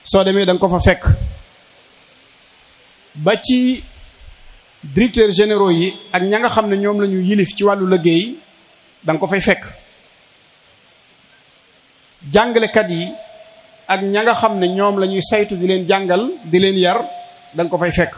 soo demee da nga ko fa fekk ba ci directeurs généraux yi ak ña nga xam ne ñoom la ñu yilif ci wàllu liggéey da nga ko fay fekk jàngalekat yi ak ña nga xam ne ñoom la ñuy saytu di leen jàngal di leen yar da nga ko fay fekk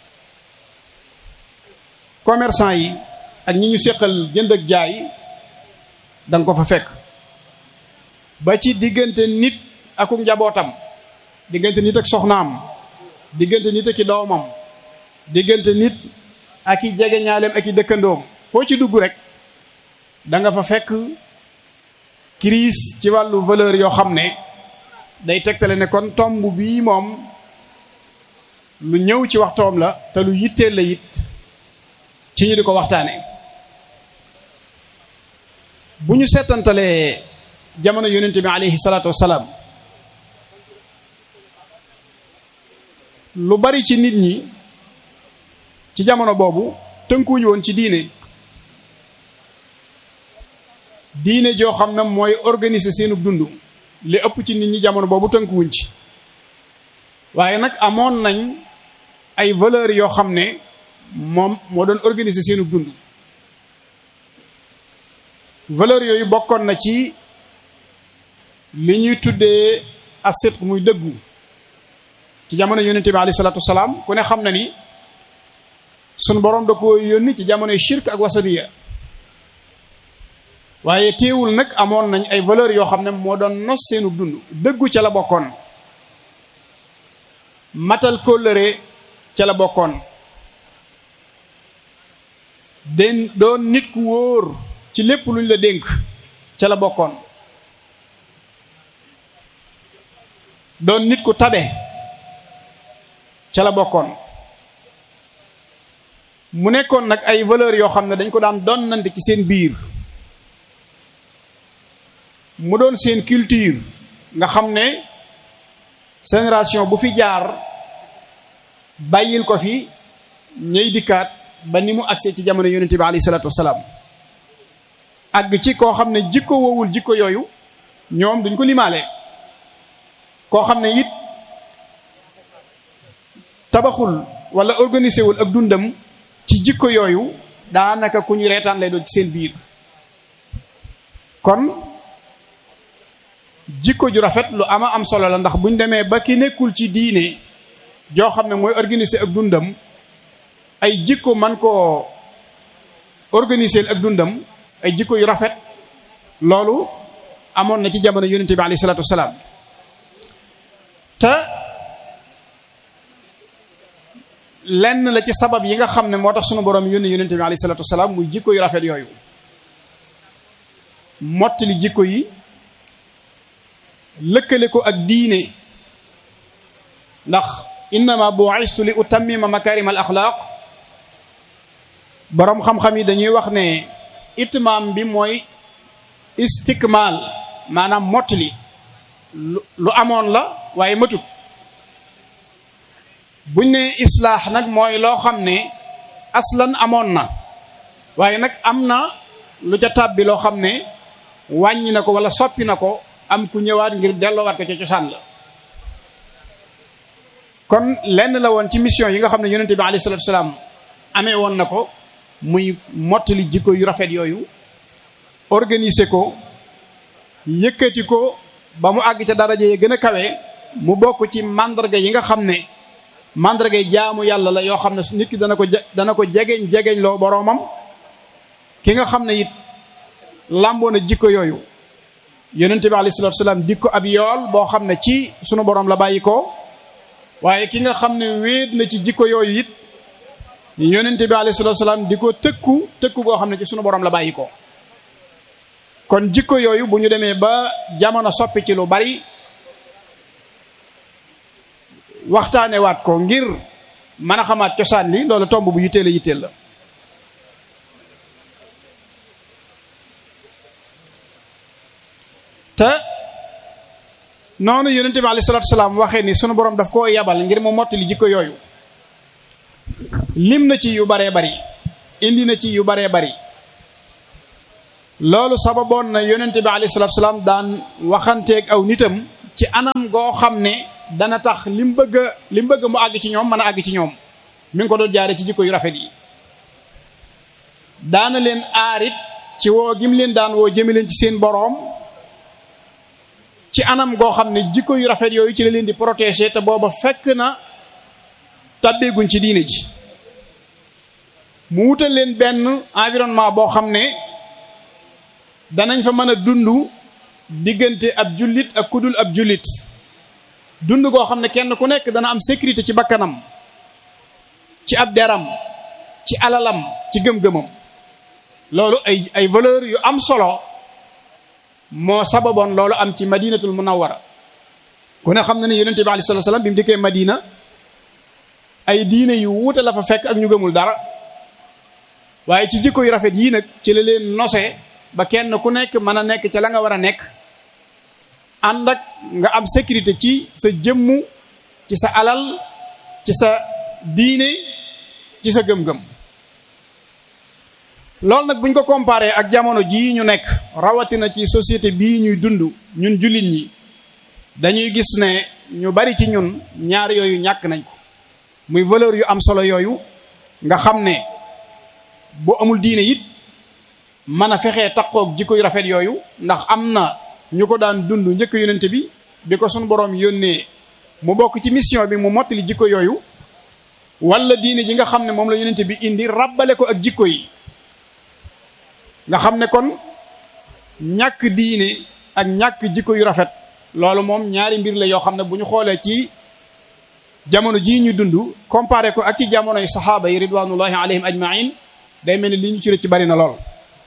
commerçant yi ak ñi ñu séqal jënd ak jaay da nga ko fa fekk ba ci diggante nit aku njabootam diggante nit ak soxnaam diggante nit ak i doomam diggante nit ak i jegeñaaleem ak i dëkkandoom foo ci dugg rek da nga fa fekk crise ci wàllu valeur yoo xam ne day tegtale ne kon tomb bii moom lu ñëw ci waxtoom la te lu yitteel la it ci ñu di ko waxtaane bu ñu seetantalee jamono yonente bi alayhi salaatu wassalaam lu bari ci nit ñi ci jamono boobu tënkuwuñu woon ci diine diine joo xam ne mooy organiser seenu dund li ëpp ci nit ñi jamono boobu tënkuwuñ ci waaye nag amoon nañ ay valeurs yoo xam ne moom moo doon organiser seenu dund valeurs yooyu bokkoon na ci li ñuy tuddee asidq muy dëggu ci jamono yonente bi alayhi salaatu wasalaam ku ne xam na ni sunu boroom da ko yónni ci jamonoy shirk ak wasaniya waaye teewul nag amoon nañ ay valeurs yoo xam ne moo doon nos seenu dund dëggu ca la bokkoon matal kóllëre ca la bokkoon den doon nit ku wóor ci lépp luñ la dénk ca la bokkoon doon nit ku tabe ca la bokkoon mu nekkoon nag ay valeurs yoo xam ne dañ ko daan donnante ci seen biir mu doon seen culture nga xam ne génération bu fi jaar bàyyil ko fi ñëy dikkaat ba ni mu agsee ci jamono yonente bi alayhi salaatu wasalaam àgg ci koo xam ne jikko woowul jikko yooyu ñoom duñ ko limaale koo xam ne it tabaxul wala organisé wul ak dundam ci jikko yooyu daanaka ku ñu reetaan lay doon ci seen biir kon jikko ju rafet lu ama am solo la ndax buñ demee ba ki nekkul ci diine joo xam ne mooy organiser ak dundam ay jikko man koo organiser ak dundam ay jikko yu rafet loolu amoon na ci jamono yonente bi alayhi salaatu wasalaam te lenn la ci sabab yi nga xam ne moo tax sunu borom yónni yonente bi alayhi salaatu wasalaam muy jikko yu rafet yooyu mottali jikko yi lëkkale ko ak diine ndax innama bu'istu li utammima makarim al axlaaq boroom xam-xam yi dañuy wax ne itmaam bi mooy istikmaal maanaam mottali lu amoon la waaye matut buñ ne islaax nag mooy loo xam ne aslan amoon na waaye nag am na lu ca tàbbi loo xam ne wàññi na ko wala soppi na ko am ku ñëwaat ngir delloowaat ko ca cosaan la kon lenn la woon ci mission yi nga xam ne yonente bi alayhi salatu wasalaam amee woon na ko muy mottali jikko yu rafet yooyu organiser ko yëkkati ko ba mu àgg ca daraja yi gën a kawe mu bokk ci mandarga yi nga xam ne mandarga yi jaamu yàlla la yoo xam ne nit ki dana ko dana ko jegeñ jegeñ loo boroomam ki nga xam ne it làmboo na jikko yooyu yonente bi alayhi salatu wasalaam dik ko ab yool boo xam ne ci sunu borom la bàyyi ko waaye ki nga xam ne wéet na ci jikko yooyu it yonente bi alayhi salatu wasalaam di ko tëkku tëkku goo xam ne ci sunu borom la bàyyi ko kon jikko yooyu bu ñu demee ba jamono soppi ci lu bari waxtaane waat ko ngir mën a xamaat cosaan li loolu tomb bu yitteel a yitteel la te noonu yonente bi alayhi salatu wasalaam waxee ni sunu borom daf koo yabal ngir mu mottali jikko yooyu lim na ci yu baree bari indi na ci yu baree bari loolu sababoon na yonente bi alayhi salatu wasalaam daan waxanteeg aw nitam ci anam goo xam ne dana tax li mu bëgg a li mu bëgg mu àgg ci ñoom mën a àgg ci ñoom mi ngi ko doon jaare ci jikko yu rafet yi daana leen aarit ci woo gim leen daan woo jëme leen ci seen boroom ci anam goo xam ne jikko yu rafet yooyu ci la leen di protéger te booba fekk na tàbbeeguñ ci diine ji mu wutal leen benn environnement boo xam ne danañ fa mën a dund diggante ab jullit ak kudul ab jullit dund goo xam ne kenn ku nekk dana am sécurité ci bakkanam ci ab deram ci alalam ci gëm-gëmam loolu ay ay valeur yu am solo moo sababoon loolu am ci madinatul munawwara ku ne xam na ne yonente bi alayhi salatu wasallam bi mu dikkee madina ay diine yu wuute la fa fekk ak ñu gëmul dara waaye ci jikko yu rafet yii nag ci la leen nose ba kenn ku nekk mën a nekk ca la nga war a nekk ànd ak nga am sécurité ci sa jëmmu ci sa alal ci sa diine ci sa gëm-gëm loolu nag buñ ko comparé ak jamono jii ñu nekk rawatina ci société bii ñuy dund ñun jullit ñi dañuy gis ne ñu bari ci ñun ñaar yooyu ñàkk nañ ko muy valeur yu am solo yooyu nga xam ne boo amul diine it mën a fexee takkook jikko yu rafet yooyu ndax am na ñu ko daan dund njëkk yonente bi bi ko sunu boroom yónnee mu bokk ci mission bi mu mottali jikko yooyu wala diine ji nga xam ne moom la yonente bi indi rabbale ko ak jikko yi nga xam ne kon ñàkk diine ak ñàkk jikko yu rafet loolu moom ñaari mbir la yoo xam ne bu ñu xoolee ci jamono jii ñu dund comparé ko ak ci jamono yu saxaaba yi ridwanullahi alayhim ajmain day mel ni li ñu ci ci bari na lool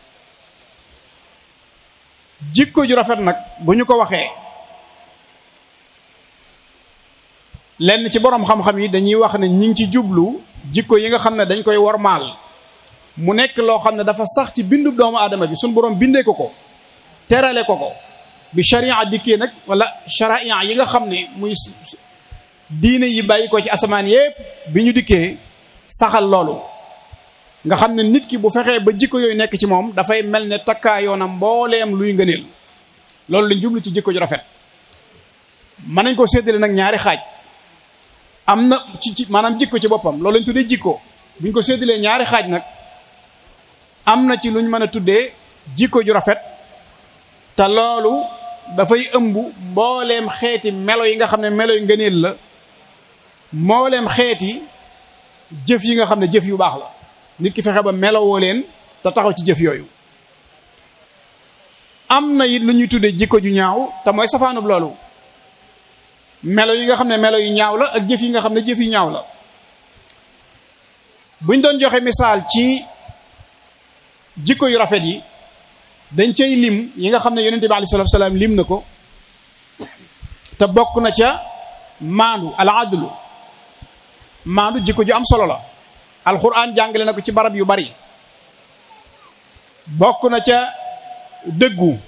jikko ju rafet nag bu ñu ko waxee lenn ci boroom xam-xam yi dañuy wax ne ñi ngi ci jublu jikko yi nga xam ne dañ koy wormaal mu nekk loo xam ne dafa sax ci bindu doomu aadama bi suñ boroom bindee ko ko terale ko ko bi sharia dikkee nag wala sharia yi nga xam ne muy diine yi bàyyi ko ci asamaan yépp bi ñu dikkee saxal loolu nga xam ne nit ki bu fexee ba jikko yooyu nekk ci moom dafay mel ne takkaayoonam mbooleem luy ngëneel loolu lañ jublu ci jikko ju rafet mën nañ ko séddale nag ñaari xaaj am na ci ci maanaam jikko ci boppam loolu lañ tuddee jikko buñ ko séddalee ñaari xaaj nag am na ci luñ mën a tuddee jikko ju rafet te loolu dafay ëmb mbooleem xeeti melo yi nga xam ne melo yu ngëneel la mbooleem xeeti jëf yi nga xam ne jëf yu baax la nit ki fexe ba melowoo leen te taxaw ci jëf yooyu am na it lu ñuy tuddee jikko ju ñaaw te mooy safaanub loolu melo yi nga xam ne melo yu ñaaw la ak jëf yi nga xam ne jëf yu ñaaw la buñ doon joxe misaal ci jikko yu rafet yi dañ cay lim yi nga xam ne yonente bi alayhi salaatu salaam lim na ko te bokk na ca maandu al adlu maandu jikko ju am solo la alxuraan jàngale na ko ci barab yu bari bokk na ca dëggu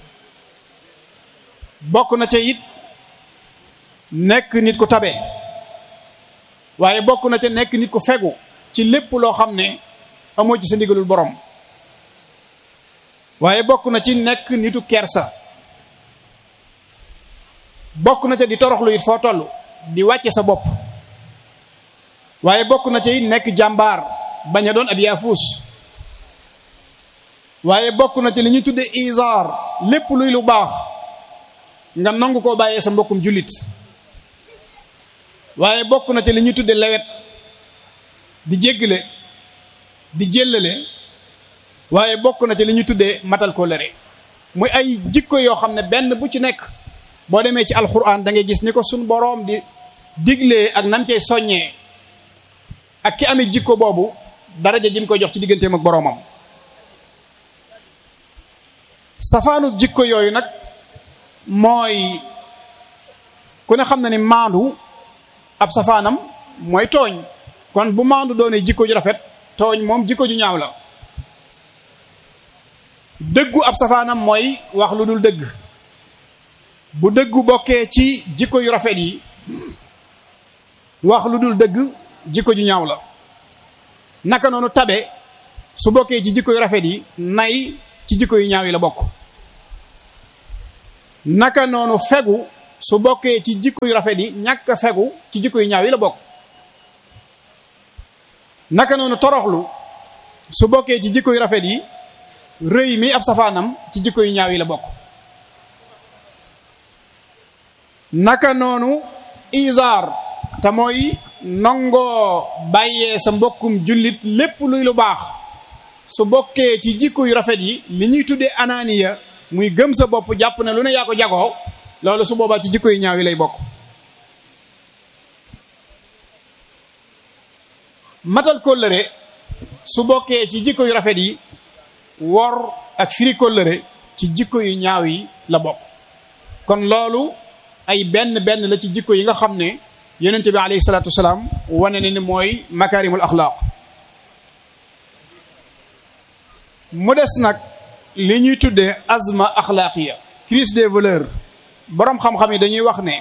bokk na ca it nekk nit ku tabe waaye bokk na ca nekk nit ku fegu ci lépp loo xam ne amoo ci sa ndigalul borom waaye bokk na ci nekk nitu kersa bokk na ca di toroxlu it foo toll di wàcce sa bopp waaye bokk na ca it nekk jàmbaar bañ a doon ab yaafuus waaye bokk na ci li ñuy tudde isaar lépp luy lu baax nga nangu koo bàyyee sa mbokkum jullit waaye bokk na ci li ñuy tudde lewet di jéggale di jéllale waaye bokk na ci li ñuy tuddee matal ko lëre muy ay jikko yoo xam ne benn bu ci nekk boo demee ci alxuraan da ngay gis ni ko suñ boroom di diglee ak nan cay soññee ak ki amee jikko boobu daraja ji mu koy jox ci digganteem ak boroomam safaanu jikko yooyu nag mooy ku ne xam na ni maandu ab safaanam mooy tooñ kon bu maandu doonee jikko ju rafet tooñ moom jikko ju ñaaw la dëggu ab safaanam mooy wax lu dul dëgg bu dëggu bokkee ci jikko yu rafet yi wax lu dul dëgg jikko ju ñaaw la naka noonu tabe su bokkee ci jikko yu rafet yi nay ci jikko yu ñaaw yi la bokk naka noonu fegu su bokkee ci jikko yu rafet yi ñàkk a fegu ci jikko yu ñaaw yi la bokk naka noonu toroxlu su bokkee ci jikko yu rafet yi rëy mi ab safaanam ci jikko yu ñaaw yi la bokk naka noonu isaar te mooy nangoo bàyyee sa mbokkum jullit lépp luy lu baax su bokkee ci jikko yu rafet yi li ñuy tuddee anaaniya muy gëm sa bopp jàpp ne lu ne yaa ko jagoo loolu su boobaa ci jikko yu ñaaw yi lay bokk matal kóllëre su bokkee ci jikko yu rafet yi wor ak firi kóllëre ci jikko yu ñaaw yi la bokk kon loolu ay benn benn la ci jikko yi nga xam ne yonent bi alayhi salaatu wasalaam wane ne ni mooy makaarimul axlaaq mu des nag li ñuy tuddee azma axlaaqiya crise des valeurs boroom xam-xam yi dañuy wax ne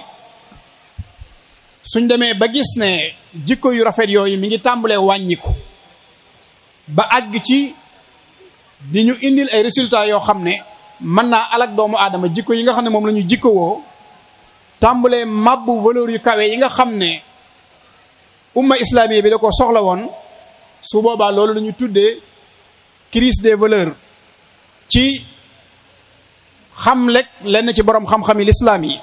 suñ demee ba gis ne jikko yu rafet yooyu mi ngi tàmbalee wàññiku ba àgg ci di ñu indil ay résultats yoo xam ne mën naa alak doomu aadama jikko yi nga xam ne moom la ñu jikkowoo tàmbalee mabbu valeur yu kawe yi nga xam ne umma islamique bi da ko soxla woon su boobaa loolu la ñu tuddee crise des valeurs ci xam lekk lenn ci borom xam-xami lislaam yi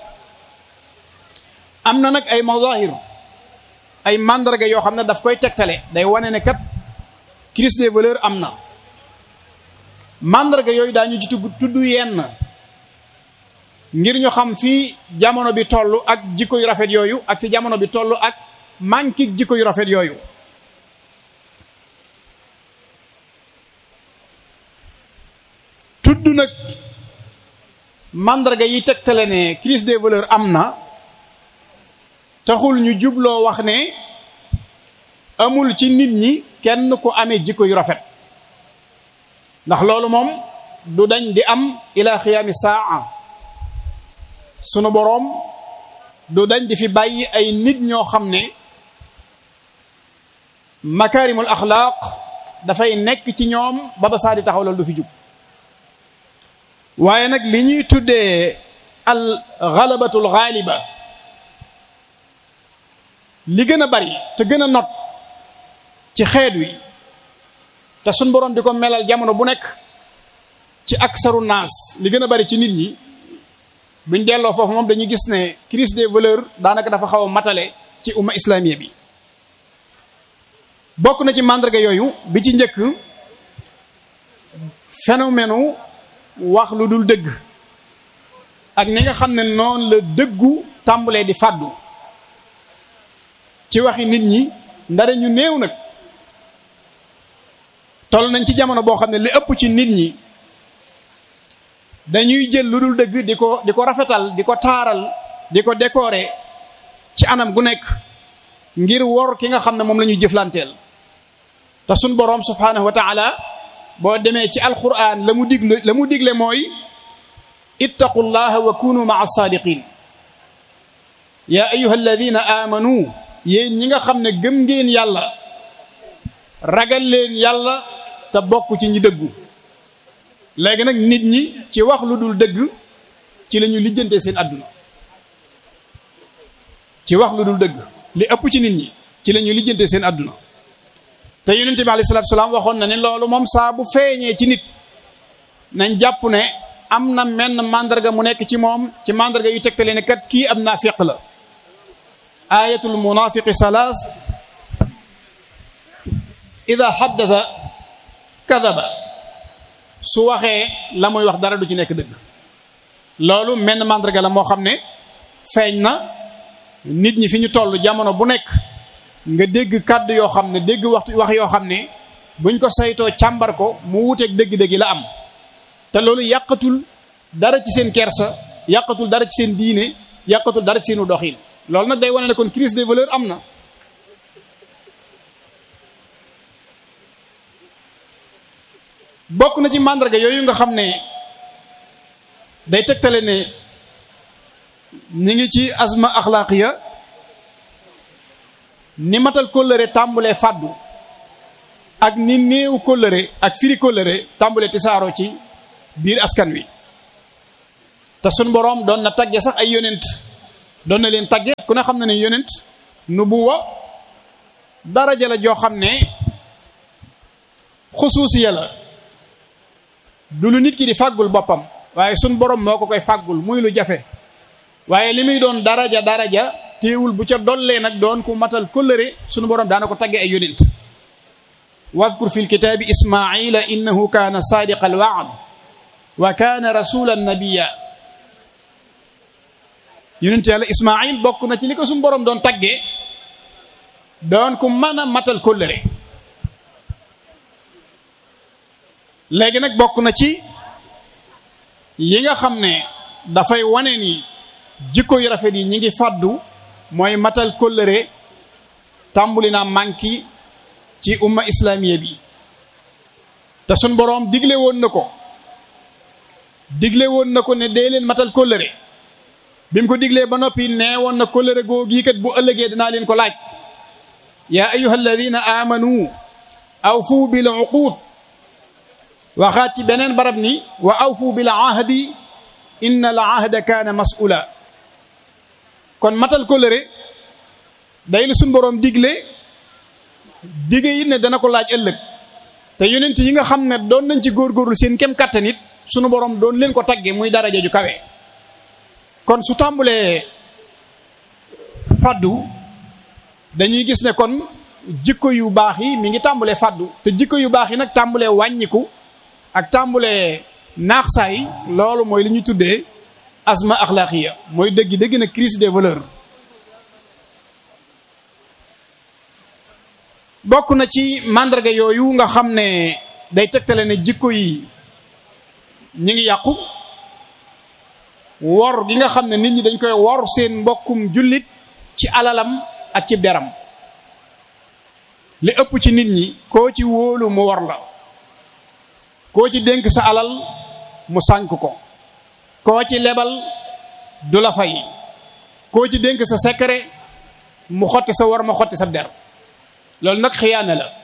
am na nag ay mazahir ay mandarga yoo xam ne daf koy tegtale day wane ne kat crise des valeurs am na mandarga yooyu daañu ci tudd yenn ngir ñu xam fi jamono bi toll ak jikko yu rafet yooyu ak fi jamono bi toll ak manque jikko yu rafet yooyu tudd nag mandarga yi tegtale ne crise des valeurs am na taxul ñu jubloo wax ne amul ci nit ñi kenn ku amee jikko yu rafet ndax loolu moom du dañ di am ila xiyaami saa sunu boroom du dañ di fi bàyyi ay nit ñoo xam ne makaarimul axlaaq dafay nekk ci ñoom ba ba saa di taxaw loolu du fi jug waaye nag li ñuy tuddee al galabatul gaaliba li gën a bari te gën a not ci xeet wi te suñ boroom di ko melal jamono bu nekk ci aksaru naas li gën a bari ci nit ñi buñ delloo foofu moom dañuy gis ne crise des valeurs daanaka dafa xaw a matale ci umma islamiya bi bokk na ci màndarga yooyu bi ci njëkk phénomène wax lu dul dëgg ak ni nga xam ne noonu la dëggu tàmbulee di fàddu ci waxi nit ñi ndare ñu néew nag toll nañ ci jamono boo xam ne li ëpp ci nit ñi dañuy jël lu dul dëgg di ko di ko rafetal di ko taaral di ko décorer ci anam gu nekk ngir wor ki nga xam ne moom la ñuy jëflanteel te suñ boroom subhaanahu wa taala boo demee ci alquran la mu digle la mu digle mooy ittaqullaha wa kunu maa saadiqin yaa ayuha alladina amanu yéen ñi nga xam ne gëm ngeen yàlla ragal leen yàlla te bokk ci ñi dëggu léegi nag nit ñi ci wax lu dul dëgg ci la ñu lijjante seen àdduna ci wax lu dul dëgg li ëpp ci nit ñi ci la ñu lijjante seen àdduna te yonente bi alayhi salaatu salaam waxoon na ne loolu moom saa bu feeñee ci nit nañ jàpp ne am na menn mandarga mu nekk ci moom ci mandarga yu tegtale ne kat kii am naafiq la ayatul munafiqi salaas ida haddasa kadaba su waxee la muy wax dara du ci nekk dëgg loolu menn mandarga la moo xam ne feeñ na nit ñi fi ñu toll jamono bu nekk nga dégg kàddu yoo xam ne dégg waxtu wax yoo xam ne buñ ko saytoo càmbar ko mu wuteeg dëgg-dëgg la am te loolu yàqatul dara ci seen kersa yàqatul dara ci seen diine yàqatul dara ci seenu doxin loolu nag day wane ne kon crise des valeurs am na bokk na ci màndarga yooyu nga xam ne day tegtale ne ñi ngi ci azma axlaaqiya ni matal kóllëre tàmbulee fàddu ak ni néew kóllëre ak firi kóllëre tàmbulee tisaaroo ci biir askan wi te sun boroom doon na tagge sax ay yonent doon na leen tagge ku ne xam na ne yonent nubuwa daraja la joo xam ne xusuusiya la du lu nit ki di fàggul boppam waaye sun borom moo ko koy fàggul muy lu jafe waaye li muy doon daraja daraja téewul bu ca dollee nag doon ku matal kóllëre sunu borom daana ko tagge ay yonent wadkur fi lkitaabi ismaila innahu kaana saadiqa alwaad wa kaana rasulan nabiya yonent yàlla ismail bokk na ci li ko sunu borom doon tagge doon ku mën a matal kóllëre léegi nag bokk na ci yi nga xam ne dafay wane ni jikko yu rafet yi ñi ngi fàddu mooy matal kóllëre tàmbuli naa manki ci umma islamiya bi te sun boroom digle woon na ko digle woon na ko ne dee leen matal kóllëre bi mu ko diglee ba noppi nee woon na kóllëre goo gii kat bu ëllëgee dinaa leen ko laaj yaa ayuha alladina amanu awfu bil uqud waxaat ci beneen barab ni wa awfu bil ahdi inna al ahda kaana mas'ula kon matal kóllëre day lu suñ boroom digle dige it ne dana ko laaj ëllëg te yonent yi nga xam ne doon nañ ci góorgóorlu seen kem kattan it sunu boroom doon leen ko tagge muy daraja ju kawe kon su tàmbulee faddu dañuy gis ne kon jikko yu baax yi mi ngi tàmbulee faddu te jikko yu baax yi nag tàmbulee wàññiku ak tàmbulee naax saay loolu mooy li ñuy tuddee asma axlaaqiya mooy dëgg dëgg na crise des valeurs bokk na ci màndarga yooyu nga xam ne day tegtale ne jikko yi ñi ngi yàqu wor gi nga xam ne nit ñi dañ koy wor seen mbokkum jullit ci alalam ak ci deram li ëpp ci nit ñi koo ci wóolu mu wor la koo ci dénk sa alal mu sànk ko koo ci lebal du la fay koo ci dénk sa secret mu xotti sa war ma xotti sa der loolu nag xiyaana la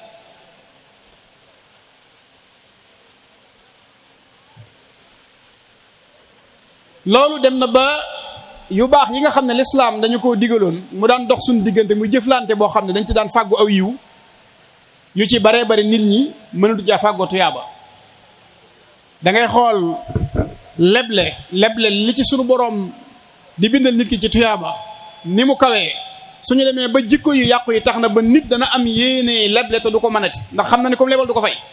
loolu dem na ba yu baax yi nga xam ne lislaam dañu koo digaloon mu daan dox suñu diggante mu jëflante boo xam ne dañ ci daan fàggu aw yiw yu ci baree bari nit ñi mënatu caa fàggoo tuyaaba da ngay xool leble leble li ci sunu boroom di bindal nit ki ci tuyaaba ni mu kawee suñu demee ba jikko yu yàqu yi tax na ba nit dana am yéene leble te du ko mënati ndax xam na ne comme lebal du ko fay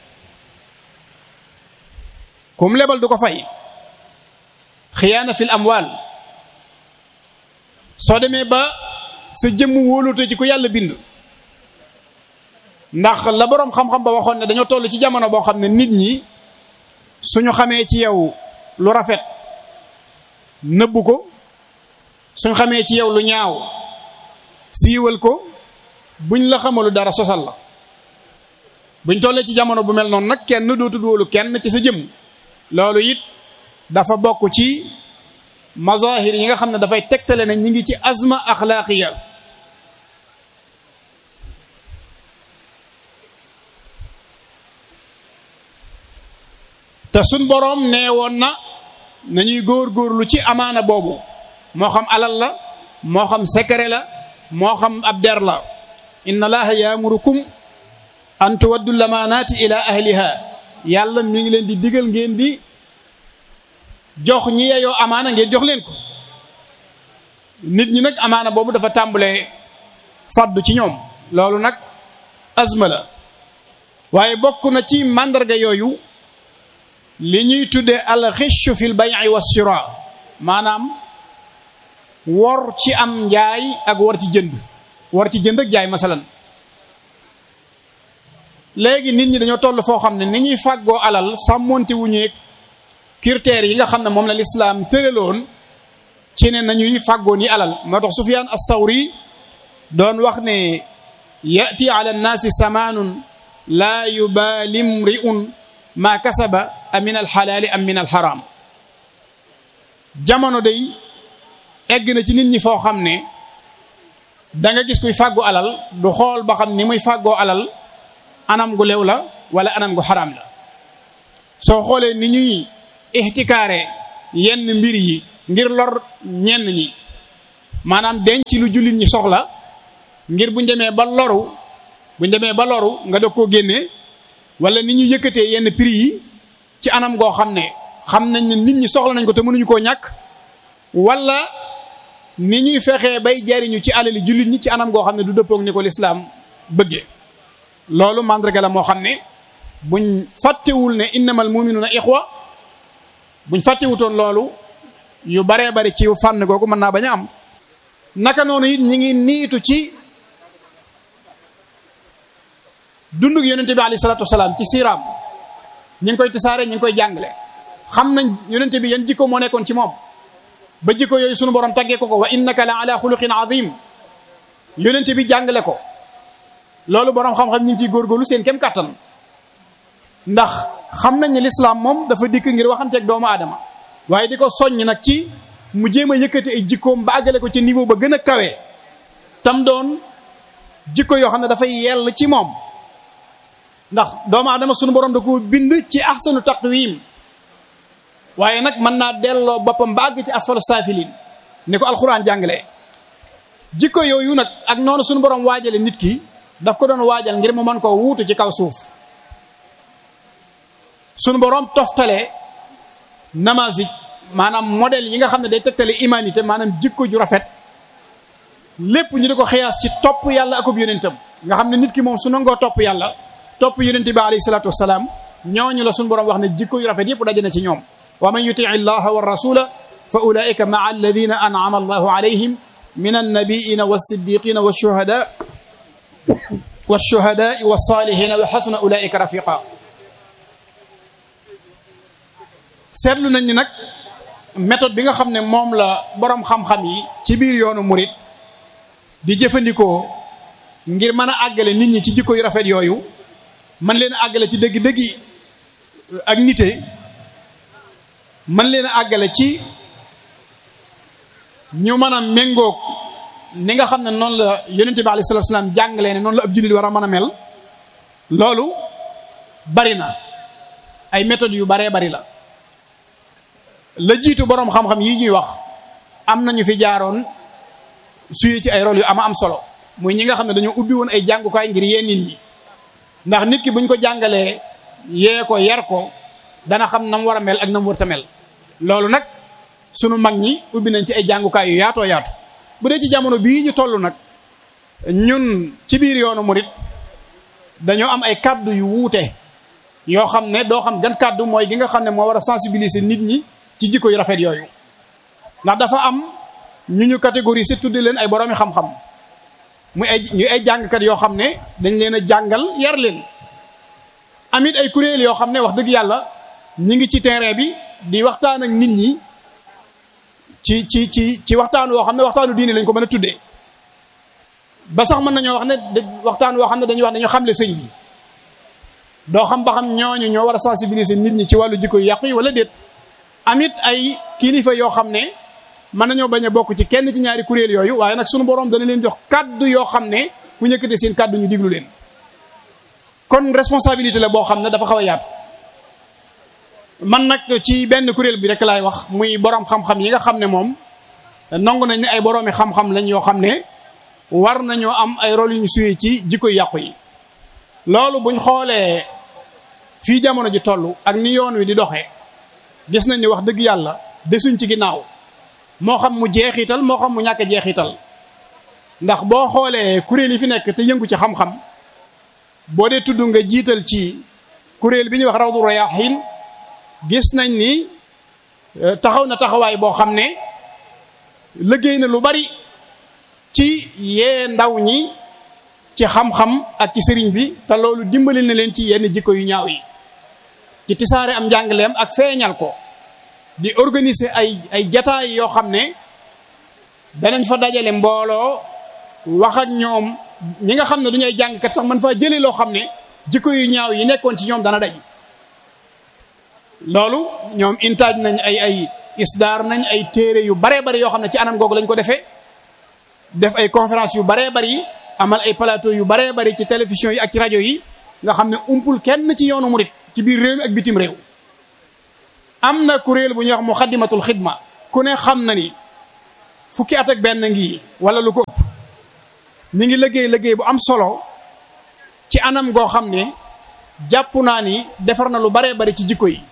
comme lebal du ko fay xiyaana fil amwal soo demee ba sa jëmm wóolute ci ko yàlla bind ndax la boroom xam-xam ba waxoon ne dañoo toll ci jamono boo xam ne nit ñi suñu xamee ci yow lu rafet nëbbu ko suñu xamee ci yow lu ñaaw siiwal ko buñ la xamalu dara sosal la buñ tollee ci jamono bu mel noonu nag kenn dootul wóolu kenn ci sa jëm loolu it dafa bokk ci mazahir yi nga xam ne dafay tegtale ne ñi ngi ci azma axlaaqiya te suñ boroom nee woon na nañuy góor-góorlu ci amaana boobu moo xam alal la moo xam secret la moo xam ab der la inna allaha yaamurukum an tuwaddu lamaanaati ila ahliha yàlla mi ngi leen di digal ngeen di jox ñi yeyoo amaana ngeen jox leen ko nit ñi nag amaana boobu dafa tàmbalee faddu ci ñoom loolu nag azma la waaye bokk na ci màndarga yooyu li ñuy tuddee alxiccu fi l bay'i wa shira maanaam wor ci am njaay ak war ci jënd war ci jënd ak jaay masalan léegi nit ñi dañoo toll foo xam ne ni ñuy fàggoo alal sàmmonte wuñeeg critères yi nga xam ne moom la lislaam tëraloon ci ne nañuy fàggoo ni alal moo tax Sufyaan as-Sawri doon wax ne yati ala nnaasi samaanun laa yubaali mri'un maa kasaba am min alxalaali am min alxaraam jamono day egg na ci nit ñi foo xam ne da nga gis kuy fàggu alal du xool ba xam ni muy fàggoo alal anam gu lew la wala anam gu xaraam la soo xoolee ni ñuy ixtikaare yenn mbir yi ngir lor ñenn ñi maanaam denc lu jullit ñi soxla ngir buñ demee ba loru buñ demee ba loru nga doog koo génnee wala ni ñu yëkkatee yenn prix yi ci anam goo xam ne xam nañ ne nit ñi soxla nañ ko te mënuñu koo ñàkk wala ni ñuy fexee bay jariñu ci alali jullit ñi ci anam goo xam ne du dëppoog ni ko lislaam bëggee loolu mandarga la moo xam ne buñ fàttewul ne innamal muminuna ixwa buñ fàttewutoon loolu yu baree bari ci fànn googu mën naa bañ a am naka noonu it ñi ngi niitu ci dundug yonente bi alayhi salatu wasalaam ci siiraam ñi ngi koy tisaare ñi ngi koy jàngale xam nañ yonente bi yan jikko moo nekkoon ci moom ba jikko yooyu sunu borom taggee ko ko wa innaka la ala xuluqin azim yonente bi jàngale ko loolu borom xam-xam ñi ngi ciy góorgóorlu seen kem kàttan ndax xam nañ ne lislaam moom dafa dikk ngir waxanteeg doomu aadama waaye di ko soññ nag ci mu jéem a yëkkati ay jikkoom ba àggale ko ci niveau ba gën a kawe tam doon jikko yoo xam ne dafay yell ci moom ndax doomu aadama sunu borom da ko bind ci ahsanu taqwim waaye nag mën naa delloo boppam ba àgg ci asfalu saafilin ni ko alxuraan jàngalee jikko yooyu nag ak noonu sunu borom waajale nit ki daf ko doon waajal ngir mu mën koo wuutu ci kaw suuf sunu borom toftale namazij maanaam modèle yi nga xam ne day tegtale humanité maanaam jikko ju rafet lépp ñu di ko xiyaas ci topp yàlla akub yonentam nga xam ne nit ki moom su nangoo topp yàlla topp yonente bi alayhi salatu wasalaam ñooñu la sunu borom wax ne jikko yu rafet yëpp daje na ci ñoom wa man yutii allaha wa rasula fa ulaika maa alladina an'ama allahu alayhim min annabiina wassiddiqina washuhada washuhadai wassalihina wa xasuna ulaika rafiqa seetlu nañ ni nag méthode bi nga xam ne moom la borom xam-xam yi ci biir yoonu murit di jëfandikoo ngir mën a àggale nit ñi ci jikko yu rafet yooyu man leen a àggale ci dëgg-dëggi ak nite man leen a àggale ci ñu mën a méngoog ni nga xam ne noonu la yonente bi alayhi salatu salaam jàngalee ne noonu la ab jullit war a mën a mel loolu bari na ay méthodes yu baree bari la la jiitu boroom xam-xam yi ñuy wax am nañu fi jaaroon suyee ci ay rôle yu ama am solo muy ñi nga xam ne dañoo ubbi woon ay jàngukaay ngir yee nit ñi ndax nit ki buñ ko jàngalee yee ko yar ko dana xam na mu war a mel ak na mu war a mel loolu nag sunu mag ñi ubbi nañ ci ay jàngukaay yu yaatoo yaatu bu dee ci jamono bii ñu toll nag ñun ci biir yoonu murit dañoo am ay kàddu yu wuute yoo xam ne doo xam gan kàddu mooy gi nga xam ne moo war a sensibiliser nit ñi ci jikko yu rafet yooyu ndax dafa am ñu ñu catégorie si tudde leen ay boroomi xam-xam muy ay ñu ay jàngkat yoo xam ne dañ leen a jàngal yar leen amit ay kuréel yoo xam ne wax dëgg yàlla ñi ngi ci terrain bi di waxtaan ak nit ñi ci ci ci ci waxtaan woo xam ne waxtaanu diine lañ ko mën a tuddee ba sax mën nañoo wax ne waxtaan woo xam ne dañuy wax dañoo xamle sëñ bi doo xam ba xam ñooñu ñoo war a sensibiliser nit ñi ci wàllu jikko yu yàqu yi wala déet amit ay kilifa yoo xam ne mën nañoo bañ a bokk ci kenn ci ñaari kuréel yooyu waaye nag sunu borom dana leen jox kaddu yoo xam ne fu ñëkkatee seen kaddu ñu diglu leen kon responsabilité la boo xam ne dafa xaw a yaatu man nag ci benn kuréel bi rek laay wax muy borom xam-xam yi nga xam ne moom nangu nañ ne ay boroomi xam-xam lañ yoo xam ne war nañoo am ay rôle yu ñu suyee ci jikko yàqu yi loolu buñ xoolee fii jamono ji toll ak ni yoon wi di doxee gis nañ ni wax dëgg yàlla desuñ ci ginnaaw moo xam mu jeexital moo xam mu ñàkk jeexital ndax boo xoolee kuréel yi fi nekk te yëngu ci xam-xam boo dee tudd nga jiital ci kuréel bi ñuy wax rawdu rayaahin gis nañ ni taxaw na taxawaay boo xam ne liggéey na lu bari ci yee ndaw ñi ci xam-xam ak ci sëriñ bi te loolu dimbali na leen ci yenn jikko yu ñaaw yi ci tisaare am njàngaleem ak feeñal ko di organiser ay ay jataay yoo xam ne danañ fa dajale mbooloo wax ak ñoom ñi nga xam ne du ñuy jàngkat sax man faa jëlee loo xam ne jikko yu ñaaw yi nekkoon ci ñoom dana dañ loolu ñoom intaaj nañ ay ay isdaar nañ ay téere yu baree bari yoo xam ne ci anam googu lañ ko defee def ay conférence yu baree bari amal ay plateau yu baree bari ci télévision yi ak ci rajo yi nga xam ne umpul kenn ci yoonu murit ci biir réew mi ak bitim réew am na kuréel bu ñuy wax muxaddimatul xidma ku ne xam na ni fukki at ak benn ngi wala lu ko ëpp ñi ngi liggéey liggéey bu am solo ci anam goo xam ne jàpp naa ni defar na lu baree bari ci jikko yi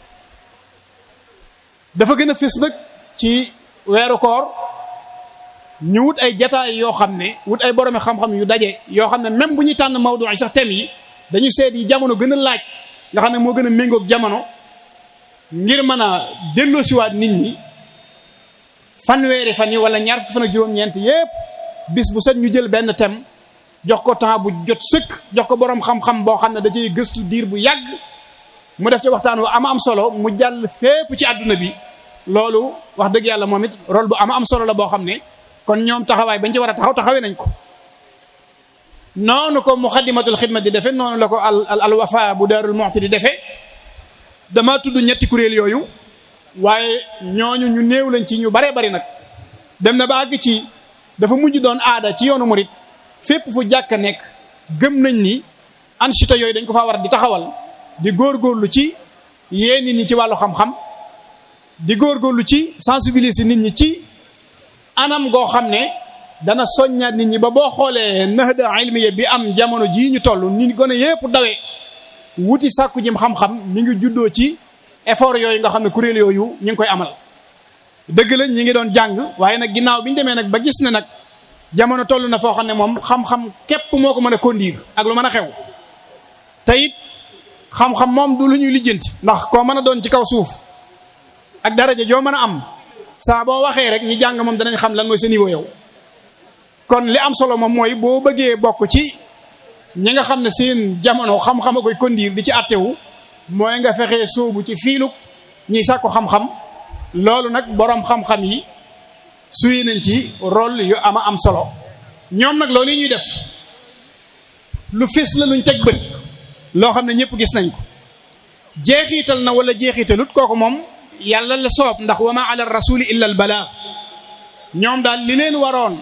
dafa gën a fés nag ci weeru koor ñu wut ay jataay yoo xam ne wut ay boromi xam-xam yu daje yoo xam ne même bu ñuy tànn mawdu yi sax thème yi dañu seet yi jamono gën a laaj nga xam ne moo gën a méngoog jamono ngir mën a delloosiwaat nit ñi fanweeri fan yi wala ñaar fukki fan ak juróom-ñeent yépp bis bu set ñu jël benn thème jox ko temps bu jot sëkk jox ko boroom xam-xam boo xam ne da ciy gëstu diir bu yàgg mu def ci waxtaan wu ama am solo mu jàll fépp ci àdduna bi loolu wax dëgg yàlla moom it rôle bu ama am solo la boo xam ne kon ñoom taxawaay bañ ci war a taxaw taxawee nañ ko noonu ko muxaddimatul xidma di defe noonu la ko al al wafa bu daarul moxti di defe dama tudd ñetti kuréel yooyu waaye ñooñu ñu néew lañ ci ñu baree bari nag dem na ba àgg ci dafa mujj doon aada ci yoonu murit fépp fu jàkk nekk gëm nañ ni anchita yooyu dañ ko faa war di taxawal di góorgóorlu ci yee nit ñi ci wàllu xam-xam di góorgóorlu ci sensibiliser nit ñi ci anam goo xam ne dana soññaat nit ñi ba boo xoolee nahda ilmiya bi am jamono jii ñu toll ni gone yépp dawee wuti sàkku jëm xam-xam mi ngi juddoo ci effort yooyu nga xam ne kuréel yooyu ñu ngi koy amal dëgg la ñi ngi doon jàng waaye nag ginnaaw bi ñu demee nag ba gis ne nag jamono toll na foo xam ne moom xam-xam képp moo ko mën a conduire ak lu mën a xew te it xam-xam moom du lu ñuy lijjanti ndax koo mën a doon ci kaw suuf ak daraja joo mën a am saa boo waxee rek ñi jàng moom danañ xam lan mooy sa niveau yow kon li am solo moom mooy boo bëggee bokk ci ñi nga xam ne seen jamono xam-xam a koy conduire di ci àttewu mooy nga fexee sóobu ci fiiluk ñiy sàkku xam-xam loolu nag boroom xam-xam yi suy nañ ci rôle yu ama am solo ñoom nag loolu yi ñuy def lu fés la luñ teg bët loo xam ne ñëpp gis nañ ko jeexiital na wala jeexitalut kooku moom yàlla la soob ndax wa ma ala rasuli illa al balaa ñoom daal li leen waroon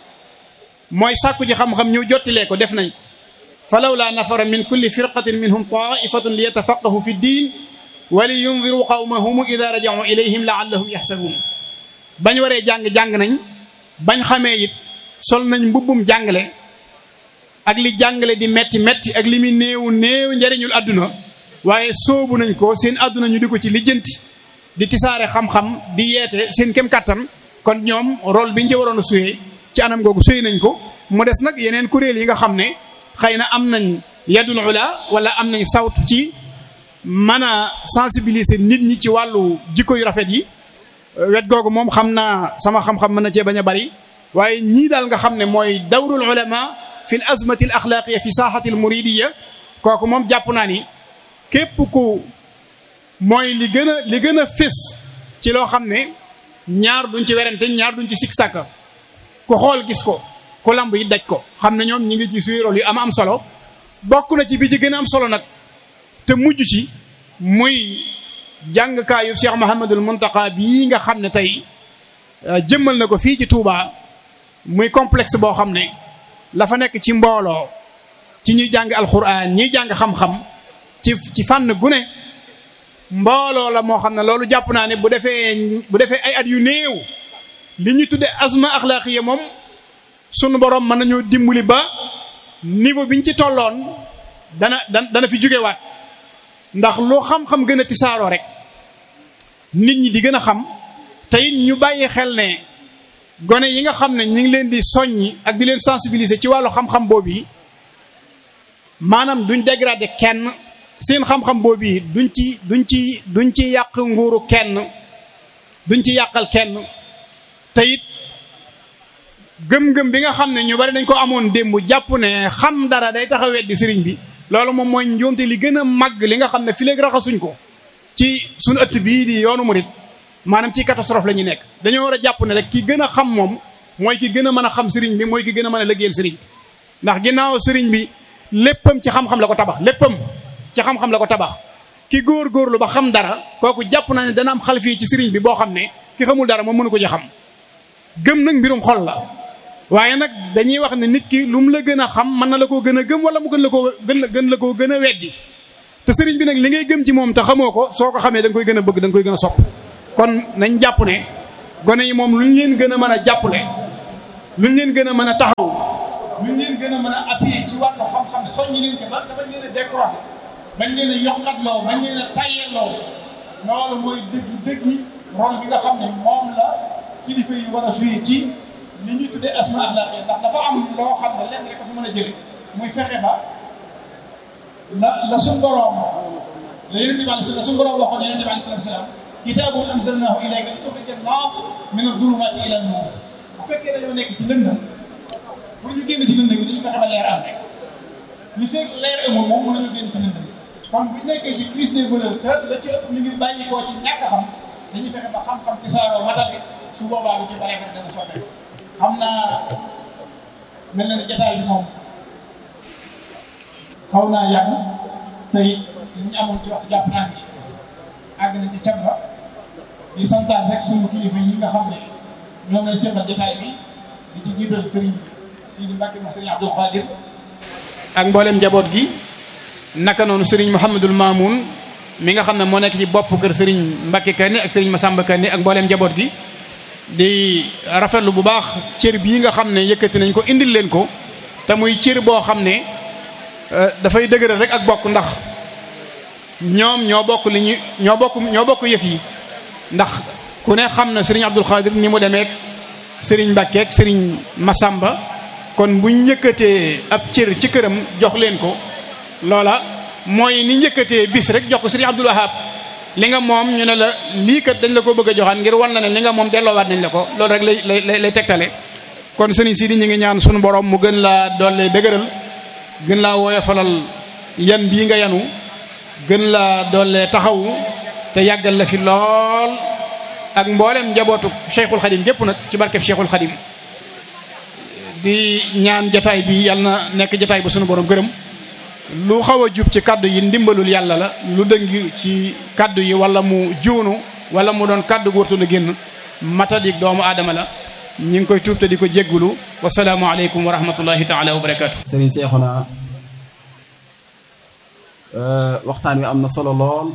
mooy sàkku ci xam-xam ñëw jottilee ko def nañ ko falawla nafara min kulli firqatin minhum taifatun li yatafaqahu fi ddin wa li yundiru qawmahum ida rajau ilayhim laallahum yaxsabuun bañ waree jàng-jàng nañ bañ xamee it sol nañ mbubbum jàngale ak li jàngale di metti metti ak li muy néew néew njariñul àdduna waaye soobu nañ ko seen àdduna ñu di ko ci lijjanti di tisaare xam-xam di yeete seen kem kattan kon ñoom rôle bi ñu ci waroon a suyee ci anam googu suy nañ ko mu des nag yeneen kuréel yi nga xam ne xëy na am nañ yadul ula wala am nañ sawtu ci mën a sensibiliser nit ñi ci wàllu jikko yu rafet yi wet googu moom xam naa sama xam-xam mën na cee bañ a bari waaye ñii daal nga xam ne mooy dawrul ulama fi l azmati al axlaaqiya fi saaxati al muridiya kooku moom jàpp naa ni képp ku mooy li gën a li gën a fés ci loo xam ne ñaar duñ ci werante ñaar duñ ci sik sàkka ku xool gis ko ku lamb yi daj ko xam ne ñoom ñi ngi ci suy rôle yu am am solo bokk na ci bi ci gën a am solo nag te mujj ci muy jàngkaayu Cheikh Mouhamadul Muntaqa bii nga xam ne tey jëmmal na ko fii ci Touba muy complexe boo xam ne la fa nekk ci mbooloo ci ñuy jàng alxuraan ñuy jàng xam-xam ci ci fànn gu ne mbooloo la moo xam ne loolu jàpp naa ne bu defee bu defee ay at yu néew li ñuy tudde azma axlaaqiya moom sunu borom mën nañoo dimbali ba niveau bi ñu ci tolloon dana dana fi jógewaat ndax loo xam-xam gën a tisaaroo rek nit ñi di gën a xam te it ñu bàyyi xel ne gone yi nga xam ne ñu ngi leen di soññi ak di leen sensibiliser ci wàllu xam-xam boobu yi maanaam duñ dégrader kenn seen xam-xam boobu yi duñ ci duñ ci duñ ci yàq nguuru kenn duñ ci yàqal kenn te it gëm-gëm bi nga xam ne ñu bari dañ ko amoon démb jàpp ne xam dara day tax a weddi sëriñ bi loolu moom mooy njuumte li gën a màgg li nga xam ne fi léegi raxasuñ ko ci suñu ëtt bii di yoonu murit maanaam ci catastrophe la ñu nekk dañoo war a jàpp ne rek ki gën a xam moom mooy ki gën a mën a xam sëriñ bi mooy ki gën a mën a liggéeyal sëriñ bi ndax ginnaaw sëriñ bi léppam ci xam-xam la ko tabax léppam ci xam-xam la ko tabax ki góor-góorlu ba xam dara kooku jàpp na ne dana am xalfii ci sëriñ bi boo xam ne ki xamul dara moom mënu ko ci xam gëm nag mbirum xol la waaye nag dañuy wax ne nit ki lu mu la gën a xam mën na la koo gën a gëm wala mu gën la koo gën gën la koo gën a weddi te sëriñ bi nag li ngay gëm ci moom te xamoo ko soo ko xamee da nga koy gën a bëgg da nga koy gën a sopp kon nañ jàpp ne gone yi moom lu ñu leen gën a mën a jàppale lu ñu leen gën a mën a taxaw lu ñu leen gën a mën a appuyer ci wàllu xam-xam soññi leen ci ba te bañ leen a décroché bañ leen a yokkatloo bañ leen a tayyeloo loolu mooy dëgg dëgg rôle bi nga xam ne moom la kilifa yi war a joué ci li ñuy tuddee asma axlaqiya ndax dafa am loo xam ne lenn rek ko fi mën a jële muy fexe ba la la suñ boroom la yonente bi alei la suñ boroom waxoon yonente bi alei salatu salaam kitaabun anzalnaahu ilayka li tuxrija naas min adulumaati ila nuur bu fekkee dañoo nekk ci lëndëm pour ñu génn ci lëndëm bi dañu fexe ba leer am rek li fekk leer amul moom mën nañu génn ci lëndëm kon bu nekkee ci crise des valeurs te la ci ëpp ñu ngi bàyyi koo ci ñàkk a xam dañuy fexe ba xam-xam ci saaroo matal bi su boobaa lu ci bare bare dana soobee xam naa mel na ne jataay bi moom xaw naa yàgg te it li ñu amoon ci waxtu jàpp naa ni àgg nañ ci cab ba di santaan rek suñu kilifa yi nga xam ne ñoom lañ seetal jataay bi di ci jiital sëriñ Sidi Mbacke moom sëriñ Abdou Khadir ak mboolem njaboot gi naka noonu sëriñ Mouhamadul Mamoun mi nga xam ne moo nekk ci bopp kër sëriñ Mbacke Kanni ak sëriñ Massamba Kanni ak mboolem njaboot gi di rafetlu bu baax cër bii nga xam ne yëkkati nañ ko indil leen ko te muy cër boo xam ne dafay dëgëral rek ak bokk ndax ñoom ñoo bokk li ñu ñoo bokk ñoo bokk yëf yi ndax ku ne xam na sëriñ Abdul Xaadir ni mu demeek sëriñ Mbacke ak sëriñ Massamba kon buñ yëkkatee ab cër ci këram jox leen ko loola mooy ni njëkkatee bis rek jox ko sëriñ Abdul Wahab li nga moom ñu ne la lii kat dañ la ko bëgg a joxaan ngir wan la ne li nga moom delloowaat nañ la ko loolu rek lay lay lay tegtale kon sëriñ Sidi ñu ngi ñaan sunu borom mu gën laa doole dëgëral gën laa woyofalal yan bii nga yanu gën laa doole taxawu te yàggal la fi lool ak mboolem njabootu Cheikhul Khadim gépp nag ci barkeb Cheikhul Khadim di ñaan jataay bi yàlla na nekk jataay bu sunu borom gërëm lu xaw a jub ci kaddu yi ndimbalul yàlla la lu dëng ci kaddu yi wala mu juunu wala mu doon kaddu gu wartu la génn matadik doomu aadama la ñi ngi koy tuub te di ko jéggulu wasalaamu aleykum wa rahmatullahi taala wa barakaatu. Serigne Cheikhouna waxtaan wi am na solo lool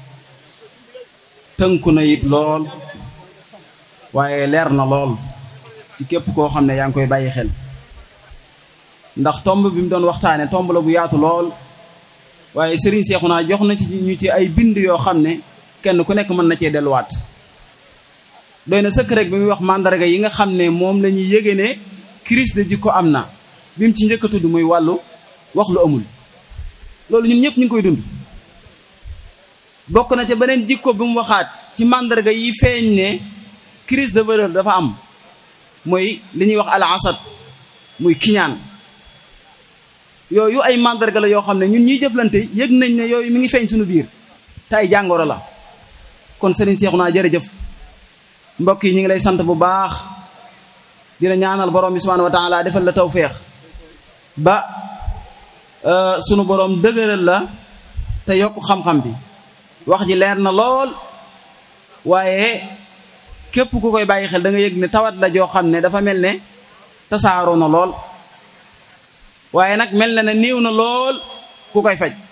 tënku na it lool waaye leer na lool ci képp koo xam ne yaa ngi koy bàyyi xel. ndax tomb bi mu doon waxtaane tomb la bu yaatu lool waaye Serigne Cheikhouna jox na ci ñu ci ay bind yoo xam ne kenn ku nekk mën na cee delluwaat doy na sëkk rek bi muy wax mandarga yi nga xam ne moom la ñuy yëge ne crise de jikko am na bi mu ci njëkk a tudd muy wàllu wax lu amul loolu ñun ñëpp ñu ngi koy dund bokk na ca beneen jikko bi mu waxaat ci mandarga yi feeñ ne crise de valeur dafa am mooy li ñuy wax al asad muy kiñaan yooyu ay mandarga la yoo xam ne ñun ñuy jëflante yëg nañ ne yooyu mi ngi feeñ suñu biir te ay jàngoro la kon Serigne Cheikhouna jërëjëf mbokk yi ñu ngi lay sant bu baax dina ñaanal borom bi subhanahu wa taala defal la tawféex ba sunu borom dëgëral la te yokk xam-xam bi wax ji leer na lool waaye képp ku koy bàyyi xel da nga yëg ne tawat la joo xam ne dafa mel ne tasaaroo na lool waaye nag mel na ne néew na lool ku koy faj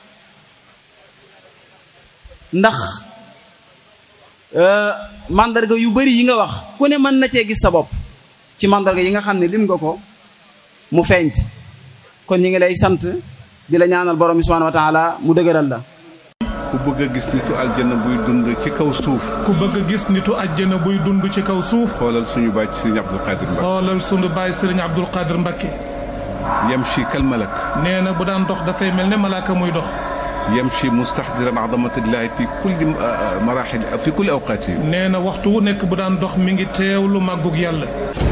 ndax mandarga yu bari yi nga wax ku ne mën na cee gis sa bopp ci mandarga yi nga xam ne lim nga ko mu feeñ kon ñi ngi lay sant di la ñaanal borom bi subhanahu wa taala mu dëgëral la ku bëgg a gis nitu aljana buy dund ci kaw suuf ku bëgg a gis nitu àjjana buy dund ci kaw suuf xoolal suñu baay ci sëriñ Abdul Qadir Mbacke xoolal sunu baay sëriñ Abdul Qadir Mbacke yamshi kal malak nee na bu daan dox dafay mel ne malaaka muy dox yamshi mustahdiran azamatillahi fi kulli marahil fi kulli awqaati nee na waxtu wu nekk bu daan dox mi ngi teewlu màggug yàlla